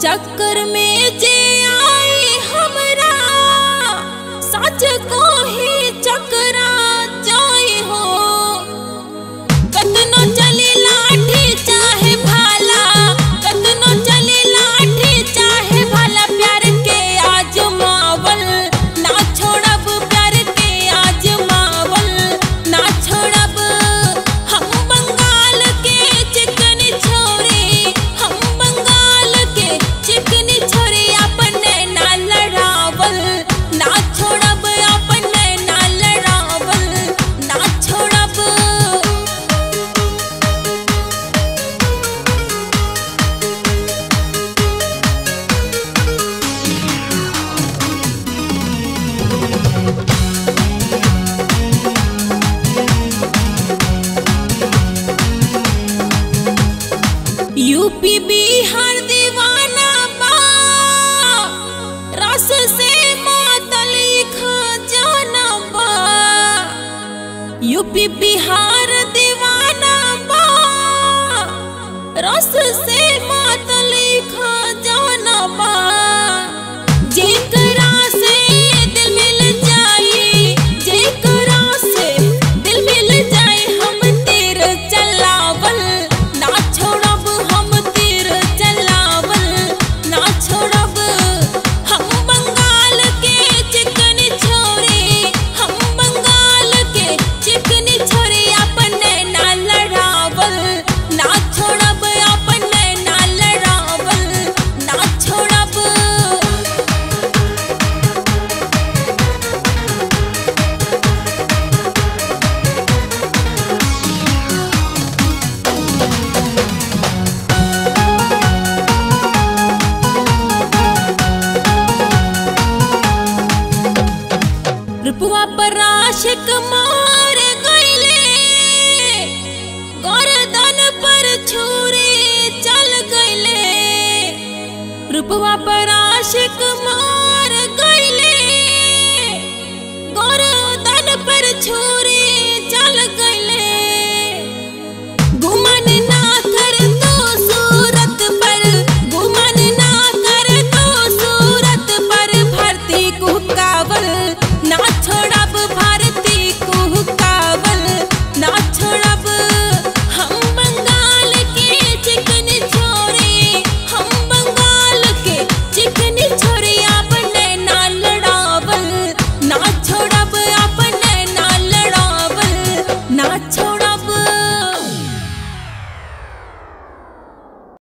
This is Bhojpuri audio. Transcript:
चक्कर में जे आई हमरा सच को ही चकरा जाई हो कतनो चली लाठी चाहे भाला कतनो चली लाठी चाहे भाला प्यार के आजमावल ना छोड़ब प्यार के आजमावल ना छोड़ब हम बंगाल के चिकन छोरी हम बंगाल के चिकन छोरी अपने ना लड़ावल ना छोड़ब अपने ना लड़ावल ना छोड़ब यूपी बिहार दीवाना बा रस से मातल खजाना बा यूपी बिहार दीवाना बा रस से मातल खजाना बा जेकरा से दिल मिल जाई जेकरा से दिल मिल जाए हम तीर चलावल ना छोड़ब हम तीर चलावल ना छोड़ब हम बंगाल के चिकन छोरी हम बंगाल के चिकन छोरी अपने ना लड़ावल ना छोड़ब अपने ना लड़ावल ना छोड़ब रुपवा पर आशिक मार गईले गर्दन पर छुरी चल गईले रुपवा पर आशिक मार